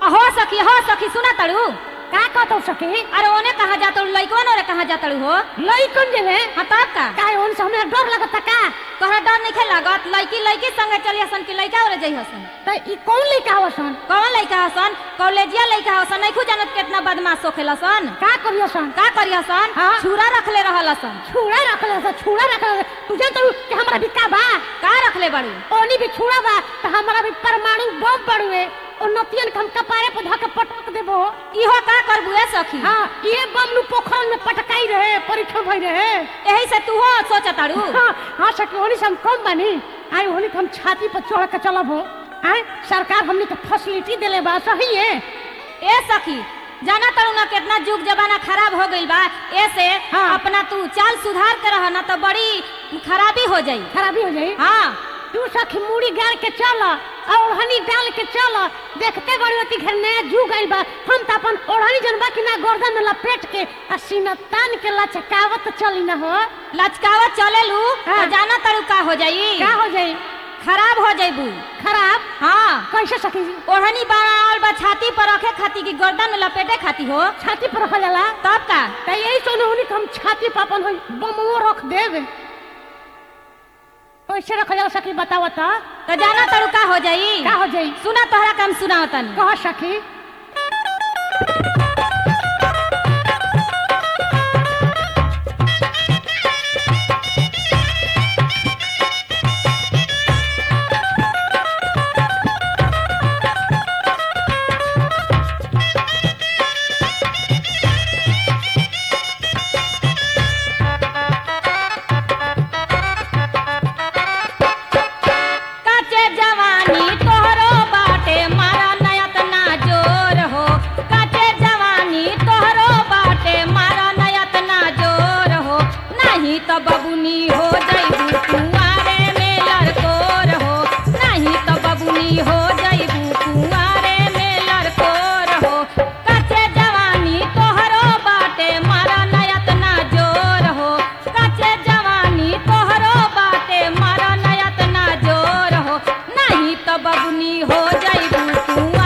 हो सखी हो सखी सुना तड़ू का कहतो सखी अरे ओने कहा जातड़ू लइकवन ओरे कहा जातड़ू हो लइकन जेवे हाँ तब का का उन से हमरा डर लगता का तोहरा डर नहीं लागत लड़की लड़की संगे चली हसन कि लड़का ओरे जई हसन त ई कौन लइका हसन कौन लड़का हसन कॉलेजिया लड़का हसन नहीं जानत कितना बदमाश होखेला सन का करियो सन का करी हसन हाँ। छुरा रखले रहल हसन छुड़ा रखले से छुड़ा रखले तू जान तो कि हमरा भी का बा का रखले बड़ी ओनी भी छुड़ा बा त हमरा भी परमाणु बम बड़ुए ओ नतियन के हम कपारे पे धके पटक देबो इहो का करबू ए सखी हां ये बम नु पोखरन में पटकाई रहे परीक्षण भई रहे यही से तू हो सोचताड़ू हाँ हाँ सखी ओनी से हम कम बानी आई ओनी के हम छाती पर चढ़ के चलब हो आय सरकार हमनी के फैसिलिटी देले बा सही है ए सखी जाना तड़ू ना कितना जुग जमाना खराब हो गइल बा ऐसे हाँ। अपना तू चाल सुधार के रह ना तो बड़ी खराबी हो जाई खराबी हो जाई हाँ तू सखी मूड़ी गाड़ के चल और हनी डाल के चल देखते बड़ीवती घर नया जुग आइल बा हम त अपन ओढ़नी जनबा कि ना गर्दन में लपेट के आ सीना तान के लचकावत चली ना हो लचकावत चले लू हाँ। तो जाना तड़ू का हो जाई का हो जाई खराब हो जाइबू खराब हाँ कैसे सखी जी ओढ़नी बनावल बा छाती पर रखे खाती की गर्दन में लपेटे खाती हो छाती पर रखल जाला तब का त यही सोने होनी कि हम छाती पर अपन होई बमो रख देब कैसे रखल जाला सखी बतावा त तो जाना तड़ू का हो जाई का हो जाई सुना तोहरा काम सुना तनी कह सखी काचे जवानी तोहरो बाटे मारा नयत ना जोर हो काचे जवानी तोहरो बाटे मारा नयत ना जोर हो नहीं तो बबुनी हो जइबू कुंवारे में लड़कोर हो नहीं तो बबुनी हो जइबू कुंवारे में लड़कोर हो काचे जवानी तोहरो बाटे मारा नयत ना जोर हो काचे जवानी तोहरो बाटे मारा नयत ना जोर हो नहीं तो बबुनी हो जाइबू तू